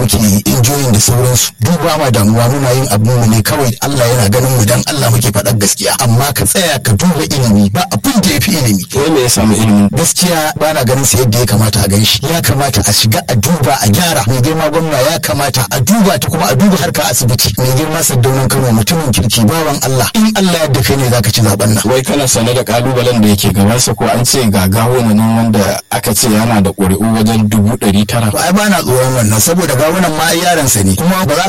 muke enjoying da sauransu duk ba ma damuwa muna yin abin mu ne kawai Allah yana ganin mu dan Allah muke faɗar gaskiya amma ka tsaya ka duba ilimi ba abin da yafi ilimi wai me ya samu ilimin gaskiya ba na ganin sa yadda ya kamata a gan shi ya kamata a shiga a duba a gyara mai girma gwamna ya kamata a duba ta kuma a duba harka asibiti mai girma saddaunan Kano mutumin kirki bawan Allah in Allah yadda kai ne zaka ci zaben nan wai kana sane da kalubalen da yake gabansa ko an ce ga gawo nan wanda aka ce yana da ƙuri'u wajen dubu ɗari tara ai ba na tsoron wannan saboda gawunan ma ai yaransa ne kuma ba za